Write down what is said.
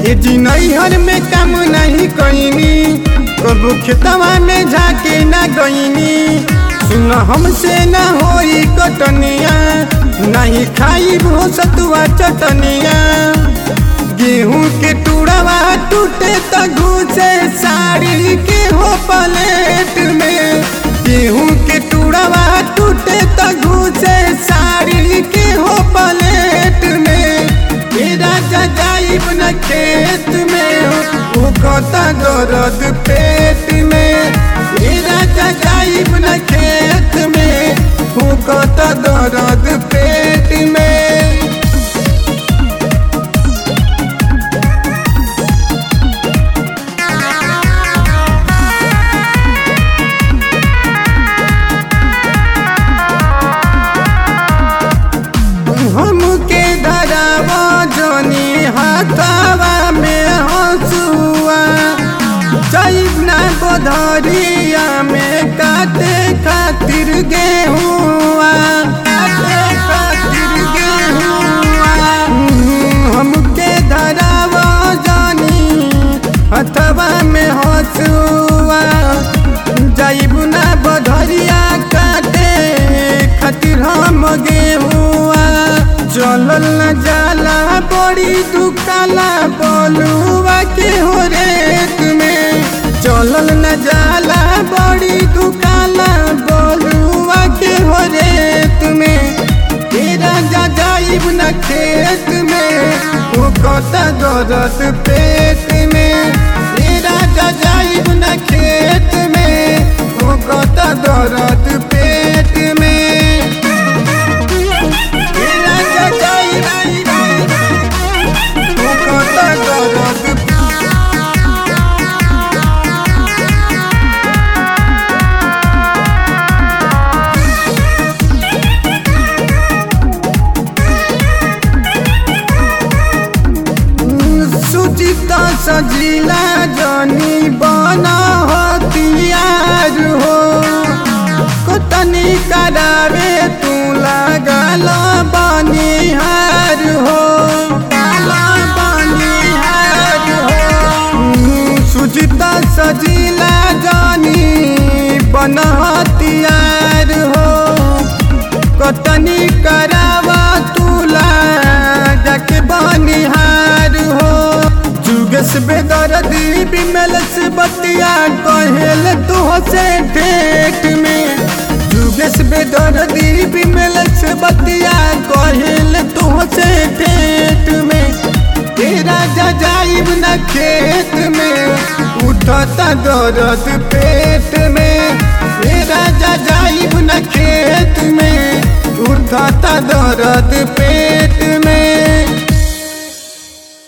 ये जी नैहर में काम नहीं कईनी कबू खेतवा में जाके ना गईनी सुन हमसे ना होई कटनिया नहीं खाई भो सतुआ चटनिया गेहूं के टुड़वा टूटे त घुसे साड़ी के हो पलेट में गेहूं के टुड़वा टूटे त घुसे साड़ी के हो पलेट में ए राजा जाइब न खेत में वो कता दर्द पेट में ए राजा जाइब न खेत में वो कता दर्द पेट में हमके धरावा जनी हाथावा में हंसुआ जाइब ना गोधरिया में काटे खातिर गेहुआ काटे खातिर गेहुआ हम्म, हमके धरावा जनी हथवा में हंसुआ जाइब ना गोधरिया काटे खातिर हम गेहुआ चलल न जाला बड़ी दुकाला बोलुआ के हो रेत में चलल न जाला बड़ी दुकाला बोलुआ के हो रेत में तेरा जा जाइब न खेत में वो कता दर्द पेट में तेरा जा जाइब न खेत में वो कता दर्द पेट में तेरा जा जाइब वो कता दर्द सुचिता सजिला जनी बना हथियार हो कतनी करावे तू लागल बनिहार हो बनिहार हो सुचिता सजिला जनी बन हथियार हो कतनी करावा तुला जाके बनिहार हो जुगस बेदर्दी बिमलस बतिया कहेल तो से ठेठ में जुगस बेदर्दी बिमलस बतिया कहेल तो से ठेठ में तेरा जा जाइब न खेत में उठता दर्द पेट में तेरा जा जाइब न खेत में उठता दर्द पेट